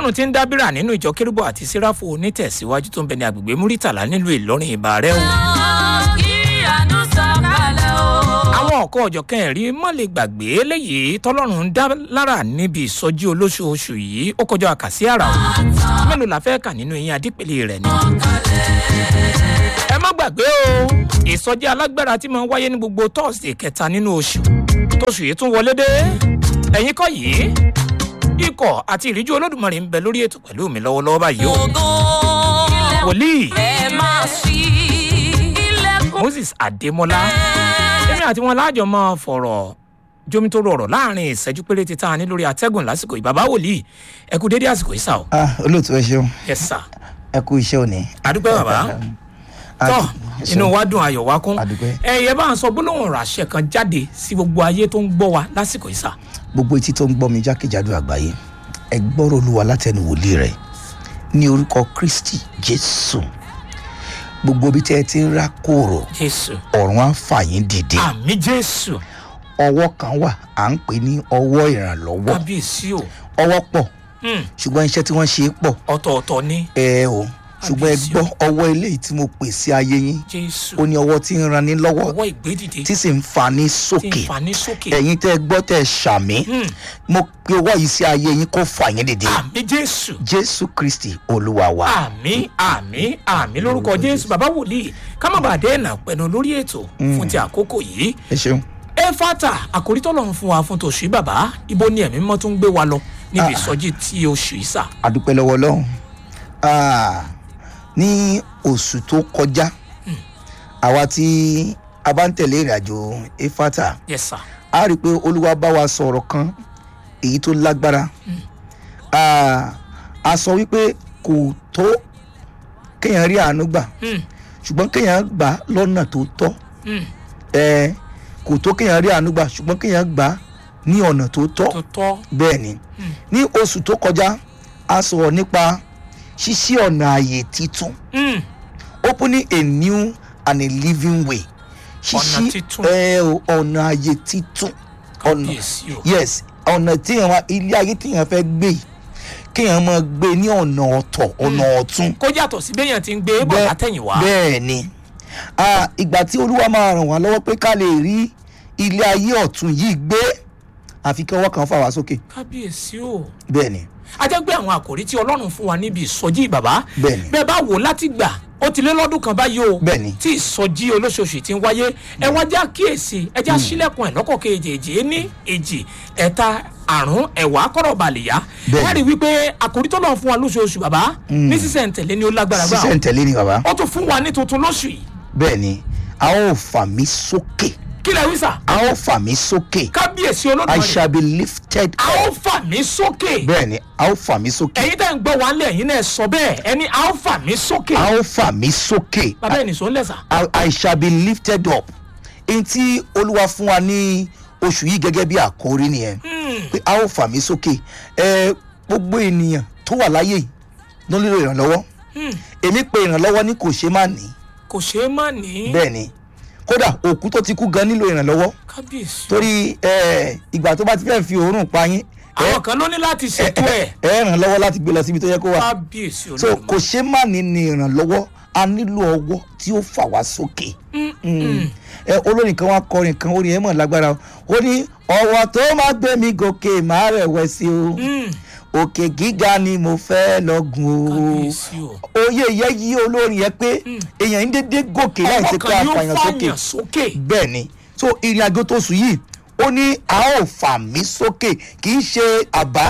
ọlọ́run ti ń dábìrà nínú ìjọ kérúbù àti síráfù onítẹ̀síwájú tó ń bẹ ní agbègbè múrítàlá nílùú ìlọrin ìbà rẹ o. ìyanu sọ̀kalẹ̀ o. àwọn ọ̀kọ́ ọ̀jọ̀kan ẹ̀rí mọ́ lè gbàgbé léyìí tọ́lọ́run ń dá lára níbi ìsọjí olóṣooṣù yìí ó kọjá àkàsí àrà o mélòó la fẹ́ kà nínú eyín adípele rẹ̀ ni. ẹ má gbàgbé o ìsọjí alágbára tí máa ń wáyé ní gbogbo tọ́sídẹ̀ẹ́ kẹta nínú oṣù tóṣù yìí tún wọlé dé ẹ̀yin kọ́ yìí ikọ̀ àti ìríjú olódùmarè ń bẹ lórí ètò pẹ̀lú mi lọ́wọ́lọ́wọ́ báyìí o ògo. wòlíì ẹ máa ṣí ilẹ̀kùn. moses adémọlá èmi àti wọn láàjọ máa fọ̀rọ̀ jomitoro ọ̀rọ̀ láàrin ìṣẹ́jú péréte tá a ní lórí atẹ́gùn lásìkò yìí bàbá wòlíì ẹ kú dédé àsìkò yìí sà o ah olóòtú ẹ ṣeun ẹ sà ẹ kú iṣẹ́ òní. àdúpẹ́ bàbá tọ́ inú wa dùn ayọ̀ wa kún Àdúpẹ́. ẹ̀yẹ bá ń sọ gbólóhùn ràṣẹ kan jáde sí gbogbo ayé tó ń gbọ́ wa lásìkò yìí sà gbogbo etí tó ń gbọ́ mi jákèjádò àgbáyé ẹ gbọ́rọ̀ olúwa látẹnu wòlíì rẹ̀ ní orúkọ kristi jésù gbogbo ibi tẹ́ ẹ ti ń rá kòrò jésù ọ̀run á fà yín dìde àmì jésù ọwọ́ kan wà à ń pè ní ọwọ́ ìrànlọ́wọ́ kábíyèsí o ọwọ́ pọ̀ Hmm, ṣùgbọ́n iṣẹ́ tí wọ́n ṣe é pọ̀ ọ̀tọ̀ọ̀tọ̀ ní ẹ o ṣùgbọ́n ẹ Kábíyèsí gbọ́ ọwọ́ eléyìí tí mo pè sí ayé yín jésù ó ní ọwọ́ tí ń ran ní lọ́wọ́ ọwọ́ ìgbédìde tí sì ń fa ní tí ń sókè fà ní sókè ẹ̀yin tẹ́ ẹ gbọ́ tẹ́ ẹ ṣàmì Hmm. mo pe ọwọ́ yìí sí ayé yín kó fà yín dìde àmì jésù jésù kristi olúwa wa. àmì àmì àmì lórúkọ jésù bàbá wòlíì ká má bàa dẹ́nà pẹ̀lú lórí ètò fún ti àkókò yìí ẹ ṣeun. efata àkórí tọ́lọ̀ ń fún wa fún tòṣù yìí bàbá ibo ni ẹ̀mí mọ́ tó ń gbé wa lọ níbi ìsọjí tí oṣù yìí sà àdúpẹ́ lọ́wọ́ ọlọ́run Ah, ní oṣù tó kọjá àwa tí a bá ń tẹ̀lé ìrìnàjò efata yes sà a rí i pé olúwa bá wa sọ̀rọ̀ kan èyí tó lágbára Ah, a sọ wípé kò tó kéèyàn rí àánú gbà Hmm, ṣùgbọ́n kéèyàn gbà lọ́nà tó tọ́ hmm, ẹ kò tó kéèyàn rí àánú gbà ṣùgbọ́n kéèyàn gbà ní ọ̀nà tó tọ́ tó tọ́ bẹ́ẹ̀ ni ní oṣù tó kọjá a sọ̀rọ̀ nípa ṣíṣí ọ̀nà ààyè titun Hmm, opening a new and a living way Ọ̀nà titun. ẹ o, ọ̀nà ààyè titun ọ̀nà kábíyèsí o yes ọ̀nà tíyàn wá ilé ayé tíyàn fẹ́ gbé yìí, kéèyàn máa gbé ní ọ̀nà ọ̀tọ̀ ọ̀nà ọ̀tún kó yàtọ̀ sí béèyàn ti ń gbé bọ̀ Bẹ́ẹ̀- látẹ̀yìnwá bẹ́ẹ̀ ni Ah, ìgbà tí olúwa máa ràn wá lọ́wọ́ pé ká lè rí ilé ayé ọ̀tún yìí gbé àfi kí ọwọ́ kan fà wá sókè kábíyèsí o bẹ́ẹ̀ ni a jẹ́ pé àwọn àkòrí tí ọlọ́run fún wa níbi ìsọjí bàbá Bẹ́ẹ̀ni. bẹ́ẹ̀ bá wò láti gbà ó ti lé lọ́dún kan báyìí o Bẹ́ẹ̀ni. tí ìsọjí olóṣooṣù ti ń wáyé ẹ wá já kíyèsí ẹ já sílẹ̀kùn ẹ̀ lọ́kọ̀ kejì ní èjì ẹ̀ta àrùn ẹ̀wà kọ́rọ̀ balẹ̀ yá Bẹ́ẹ̀ni. ẹ rí i wípé àkòrí tó lọ́n fún wa lóṣooṣù bàbá ní sísẹ̀ntẹ̀lé ni ó lágbára gbà sísẹ̀ ń tẹ̀lé ni bàbá ó tún fún wa ní tuntun lóṣù yìí bẹ́ẹ̀ ni a ó fà mí sókè kí lẹ wí sà a ó fà mí sókè kábíyèsí I olódùmarè shall be lifted a ó up fà mí sókè bẹ́ẹ̀ ni a ó fà mí sókè ẹ̀yin tẹ́ ń gbọ́ wa ńlẹ̀ ẹ̀yin náà sọ bẹ́ẹ̀ ẹni a ó fà mí sókè a ó fà mí sókè bàbá ẹ̀ nìṣó ń lẹ̀ sà. I, I shall be lifted up èyí tí olúwa fún wa ní oṣù yìí gẹ́gẹ́ bí àkórí nìyẹn pé a ó fà mí sókè ẹ gbogbo ènìyàn tó wà láyé yìí ló nílò ìrànlọ́wọ́ èmi pe ìrànlọ́wọ́ ní kò ṣe má ní kò ṣeé má ní. bẹ́ẹ̀ ni kódà òkú tó ti kú gan nílò ìrànlọ́wọ́ kábíyèsí. torí ẹ, ìgbà tó bá ti fẹ́ fi òórùn pa yín ẹ àwọn kan ló ní láti ṣètò ẹ̀. ẹ ràn lọ́wọ́ láti gbé lọ síbi tó yẹ kó wà kábíyèsí so olódùmarè. kò ṣe má ní ní ìrànlọ́wọ́ a nílò ọwọ́ tí ó fà wá sókè Mm. ẹ olórin kan wá kọrin kan orin ẹ mọ̀ lágbára o. ó ní ọwọ́ tó máa gbé mi gòkè máa rẹ̀wẹ̀sì o Mm, òkè gíga ni mo fẹ́ lọ́gùn o kábíyèsí o. oyè yẹ yí olórin yẹn pé èèyàn ń dédé gòkè láì ṣe ọwọ́ pé kan a yóò fàyàn sókè fàyàn sókè. bẹ́ẹ̀ ni so ìrìn àjò tó sùn yìí ó ní a ó fà mí sókè kì í ṣe àbá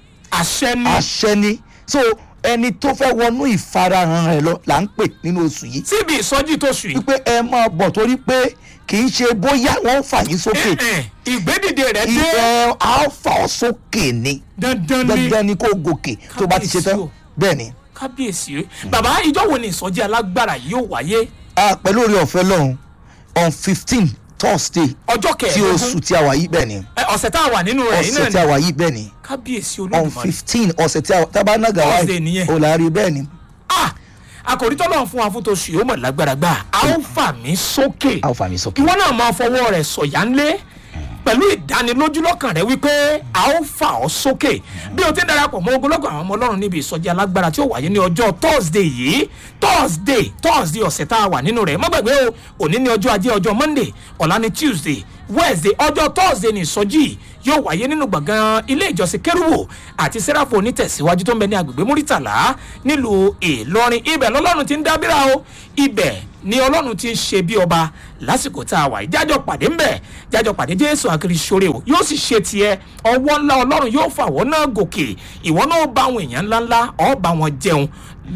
àṣẹ ni. àṣẹ ni so ẹni tó fẹ́ wọnú ìfarahàn rẹ̀ lọ là ń pè nínú oṣù yìí síbi ìsọjí tó sùn yìí. wípé ẹ máa bọ̀ torí pé kì í ṣe bóyá wọ́n fà yín sókè Eh, eh, ìgbédìde rẹ̀ dé. ìfẹ́ a ó fà ọ́ sókè ni dandan ni. dandan ni kó gòkè tó bá ti ṣe tán Kábíyèsí o. bẹ́ẹ̀ ni kábíyèsí bàbá ìjọ wo ni ìsọjí alágbára yìí yóò wáyé. Ah, pẹ̀lú oore ọ̀fẹ́ lọ́hùn on fifteen thursday ọjọ́ tí kẹẹ̀ẹ́dógún oṣù tí a wà yìí bẹ́ẹ̀ ni ẹ, ọ̀sẹ̀ tá a wà nínú rẹ̀ yìí ọ̀sẹ̀ tí náà a ni wà yìí bẹ́ẹ̀ ni kábíyèsí on olódùmarè. fifteen ọ̀sẹ̀ tí a tábà náà gà Thursday nìyẹn. wáyé ọ̀làrí bẹ́ẹ̀ ni ah àkòrí tọ́lọ̀ fún wa fún tòṣù yóò mọ̀ lágbára gbà á ó fà mí sókè a ó fà mí sókè ìwọ náà máa fọwọ́ rẹ̀ sọ̀yà ńlé pẹ̀lú ìdánilójú lọ́kàn rẹ wípé a ó fà ọ́ sókè bí o ti ń darapọ̀ mọ́ ogunlọ́gọ̀ àwọn ọmọ ọlọ́run níbi ìsọjí alágbára tí ó wáyé ní ọjọ́ thursday yìí thursday thursday ọ̀sẹ̀ tá a wà nínú rẹ̀ má gbàgbé o òní ní ọjọ́ ajé ọjọ́ monday ọ̀la ní tuesday wednesday ọjọ́ thursday ní ìsọjí yìí yóò wáyé nínú gbọ̀ngàn ilé ìjọsìn kérúwò àti sẹ́ráfò onítẹ̀síwájú tó ń bẹ ní agbègbè múrítàlá nílùú ìlọrin ibẹ̀ lọ́lọ́run ti ń dábìrà o ibẹ̀ ni ọlọ́run ti ń ṣe bí ọba lásìkò tá a wà yìí jájọ pàdé ńbẹ jájọ pàdé jésù àkiri ṣoore o yóò sì ṣe tiẹ ọwọ́ ńlá ọlọ́run yóò fà wọ́n náà gòkè ìwọ náà bá àwọn èèyàn ńláńlá ọ̀ bá wọn jẹun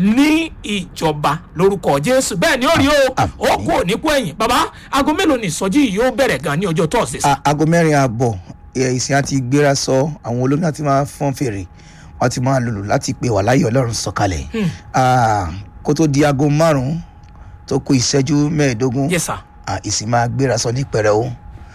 ní ìjọba lórúkọ jésù bẹ́ẹ̀ ni ó rí o ó kú òní kú ẹ̀yìn bàbá aago mélòó ni ìsọjí yìí yóò bẹ̀rẹ̀ gan ní ọjọ́ tọ́sídẹ̀ẹ́ A- aago mẹ́rin ààbọ̀ ẹ, ìsìn àti gbéra sọ àwọn olómi àti máa fọ́n fèrè wọ́n ti máa lùlù láti pè wà láyé ọlọ́run sọ̀kalẹ̀ Ah, kó tó di aago márùn-ún tó kó ìṣẹ́jú mẹ́ẹ̀ẹ́dógún yes sir Ah, ìsìn máa gbéra sọ ní pẹrẹ o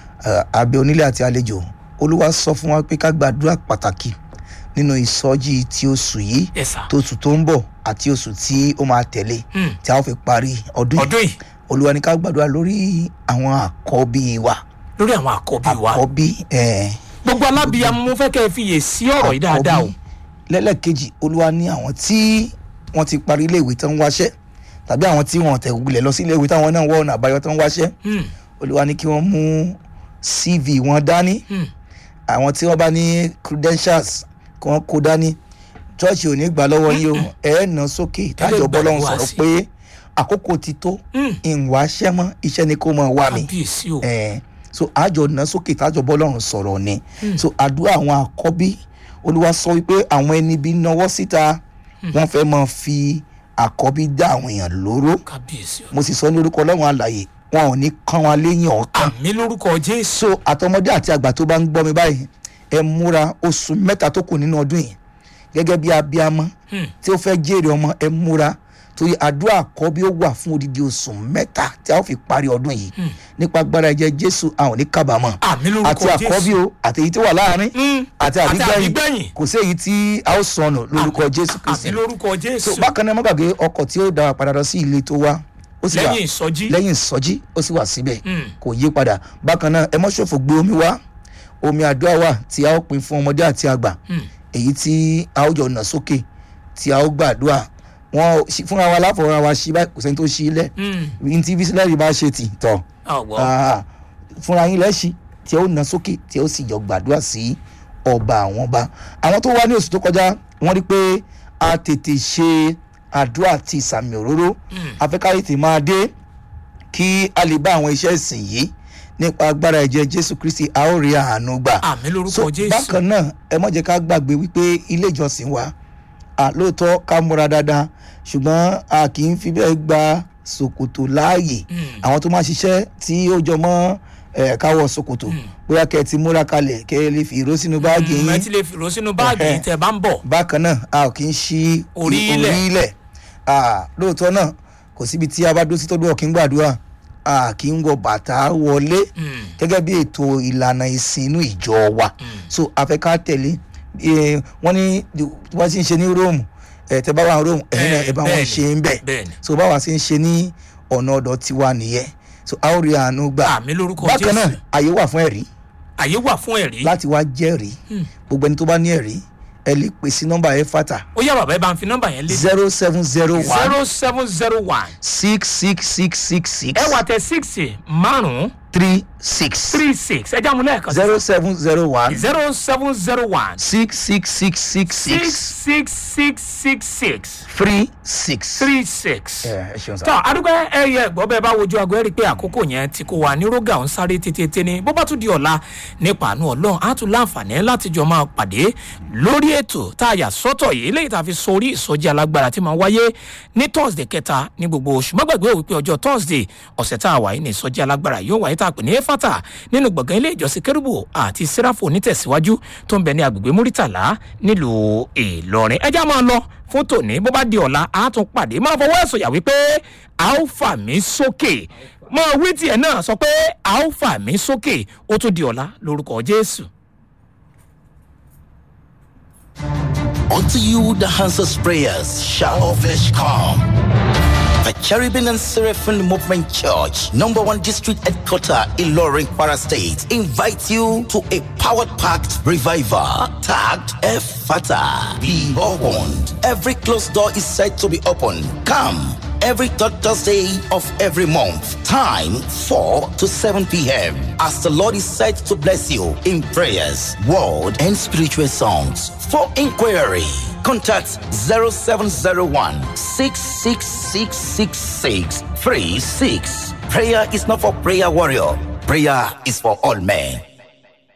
abẹ onílé àti àlejò olúwa sọ fún wa pé ká gbàdúrà pàtàkì nínú ìsọjí tí oṣù yìí yes sir tó oṣù tó ń bọ̀ àti oṣù tí ó máa tẹ̀lé Hmm. tí a ó fi parí ọdún yìí ọdún yìí olúwa ní ká gbàdúrà lórí àwọn àkọ́bí wa lórí àwọn àkọ́bí wa àkọ́bí ẹ̀ gbogbo alábìyàmọ mo fẹ́ kẹ́ ẹ fiyè sí ọ̀rọ̀ yìí dáadáa o lẹ́lẹ́kejì olúwa ní àwọn tí wọ́n ti parí iléèwé tán ń wáṣẹ́ tàbí àwọn tí wọ́n tẹ̀ gulẹ̀ lọ sí iléèwé táwọn náà wọ́n ọ̀nà àbáyọ tán ń wáṣẹ́ Hmm, olúwa ní kí wọ́n mú cv wọn dání hmm. àwọn tí wọ́n bá ní credentials kí wọ́n kó dání church ò ní gbà lọ́wọ́ yín o ẹ̀ ẹ́ nà sókè tájọ bọ́lọ́run gbàdúrà sọ̀rọ̀ sí. pé àkókò ti tó Hmm. ìwà aṣẹ́ mọ́ iṣẹ́ ni kó mọ̀ wá mi kábíyèsí o ẹ̀ so àjọ nà sókè tájọ bọ́lọ́run sọ̀rọ̀ ni so àdúrà àwọn àkọ́bí olúwa sọ wípé àwọn ẹni bí náwó síta wọ́n fẹ́ máa fi àkọ́bí dá àwọn èèyàn lóró kábíyèsí o mo sì sọ ní orúkọ ọlọ́run àlàyé wọn ò ní kán wa léyìn ọ̀kan àmì lórúkọ jésù so àtọmọdé àti àgbà tó bá ń gbọ́ mi báyìí ẹ múra oṣù mẹ́ta tó kù nínú ọdún yìí gẹ́gẹ́ bí abiyamọ Hmm. tí ó fẹ́ jèrè ọmọ ẹ múra torí àdúrà àkọ́bí ó wà fún odidi oṣù mẹ́ta tí a ó fi parí ọdún yìí nípa agbára ẹ̀jẹ̀ jésù a ò ní kábàámọ̀ àmì lórúkọ àti àkọ́bí jésù o àti èyí tó wà láàrin Hmm. àti àti àbígbẹ̀yìn àbígbẹ̀yìn kò sí èyí tí a ó sọnù lórúkọ jésù àmì kristi lórúkọ so jésù bákan náà má gbàgbé ọkọ̀ tí ó dára padà lọ sí ilé tó wá ó sì wà lẹ́yìn ìsọjí lẹ́yìn ìsọjí ó sì wà síbẹ̀ Hmm. kò yí padà bákan náà ẹ mọ́ ṣòfò gbé omi wá omi àdúrà wà tí a ó pin fún ọmọdé àti àgbà Hmm. èyí tí a ó jọ nà sókè tí a ó gbàdúrà wọn ò- ṣí- fúnra wa láfọwọ́ra wa ṣí báyìí kò sẹ́ni tó ṣí ilẹ̀ Hmm. ní tí bísílẹ̀rì bá ṣe tì tọ̀ ọ̀wọ́ Ah, fúnra yín lẹ́ṣí tí ó nà sókè tí ó sì jọ gbàdúrà sí ọba àwọn ọba àwọn tó wá ní oṣù tó kọjá wọ́n rí pé a tètè ṣe àdúrà àti ìsàmì òróró afẹ́káyé tè máa dé kí a lè bá àwọn iṣẹ́ ìsìn yìí nípa agbára ẹ̀jẹ̀ jésù kristi a ó rí àánú gbà àmì lórúkọ so jésù bákan náà ẹ má jẹ́ ká gbàgbé wípé ilé ìjọsìn wa à, lóòótọ́ ká múra dáadáa ṣùgbọ́n a kì í fi bẹ́ẹ̀ gba ṣòkòtò láàyè Hmm. àwọn tó máa ṣiṣẹ́ tí ó jọ mọ́ ẹ̀ káwọ́ ṣòkòtò bóyá kẹ́ ẹ ti múra kalẹ̀ kẹ́ ẹ lè fi ìró sínú báàgì Hmm, ẹ yín ti lè fìró sínú báàgì Ẹhẹ́. yìí tẹ bá ń bọ̀ bákan náà a ò kì í ṣí Orí i- ilẹ̀. orí ilẹ̀ À, lóòótọ́ náà kò síbi tí a bá dúró sí tó dúró kí n gbàdúrà a kì í wọ bàtà wọlé Hmm. gẹ́gẹ́ bí ètò ìlànà ìsìn inú ìjọ wa so afẹ́ ká tẹ̀lé eh, wọ́n ní tí wọ́n ti ń ṣe ní róòmù ẹ̀ tẹ́ bá wà ní róòmù ẹ̀yin náà ẹ̀ bá wọn Bẹ́ẹ̀ni, ṣe ń bẹ̀ bẹ́ẹ̀ni. so báwa ṣe ń ṣe ní ọ̀nà ọ̀dọ̀ tiwa nìyẹn so a ó rí àánú gbà àmì lórúkọ bákan náà jésù àyè wà fún ẹ̀rí àyè wà fún ẹ̀rí láti wá jẹ́rìí gbogbo ẹni tó bá ní ẹ̀rí ẹ lè pè sí nọ́mbà ẹ̀ fàtà ó yá bàbá ẹ bá ń fi nọ́mbà yẹn lé zero seven zero one zero seven zero one six six six six six ẹ wà tẹ six márùn three six three six ẹ jáàmù lẹ́ẹ̀kan zero seven zero one zero seven zero one six six six six six six six six six six three six. three six. ẹ ẹ ṣeun sá. tọ́ adúgbò ẹ̀yẹ ẹ̀gbọ́n bẹ́ẹ̀ bá wojú aago ẹ̀ rí i pé àkókò yẹn ti kó wa ní rógà ń sáré tètè ni bó bá tún di ọ̀la nípa àánú ọlọ́run á tún láǹfààní láti jọ máa pàdé lórí ètò tá a yà sọ́tọ̀ yìí léyìí tá a fi sórí ìsọjí alágbára tí máa wáyé ní thursday kẹta ní gbogbo oṣù má gbàgbé wípé ọjọ́ thursday ọ̀sẹ̀ tá a wà yìí ní ìsọjí alágbára yóò wáyé tá a pè ní efata nínú gbọ̀ngàn ilé ìjọsìn kérúbù àti sẹ́ráfò onítẹ̀síwájú tó ń bẹ ní agbègbè múrítàlá nílùú ìlọrin ẹjá máa lọ fún tòní bó bá di ọ̀la a tún pàdé máa fọwọ́ ẹ̀sọ̀ yà wípé a ó fà mí sókè máa wí tiẹ̀ náà sọ pé a ó fà mí sókè ó tún di ọ̀la lórúkọ jésù. Unto you the answers prayers shall all flesh come. The Cherubim and Seraphim Movement Church, number one district headquarter in Loring, Para State, invite you to a powered packed revival tagged Efata. Be opened. Every closed door is said to be open. Come every third Thursday of every month. Time 4 to 7 p.m. As the Lord is said to bless you in prayers, word, and spiritual songs. For inquiry, contact 0701 6666636. Prayer is not for prayer warrior. Prayer is for all men.